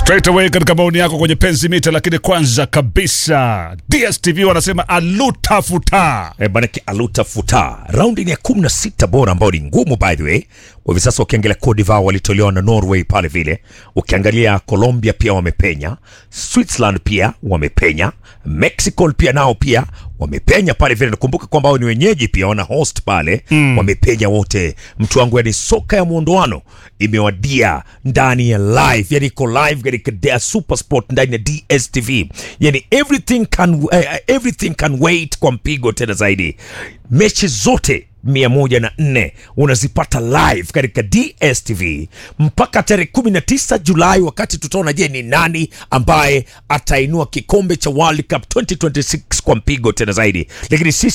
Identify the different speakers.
Speaker 1: straight away katika maoni yako kwenye penzi mita, lakini kwanza kabisa DSTV wanasema alutafuta
Speaker 2: E, manake alutafuta raundi ni ya kumi na sita bora ambayo ni ngumu by the way. Kwa hivi sasa ukiangalia Cote d'Ivoire walitolewa na Norway pale vile, ukiangalia Colombia pia wamepenya, Switzerland pia wamepenya, Mexico pia nao pia wamepenya pale vile. Nakumbuka kwamba hao ni wenyeji pia wana host pale mm. wamepenya wote. Mtu wangu, yani soka ya mwondoano imewadia ndani ya live, yani iko live katika Dea Super Sport ndani ya DSTV, yani everything can, uh, everything can wait kwa mpigo tena zaidi. Mechi zote mia moja na nne unazipata live katika DSTV mpaka tarehe 19 Julai, wakati tutaona je, ni nani ambaye atainua kikombe cha World Cup 2026 kwa mpigo tena zaidi, lakini sisi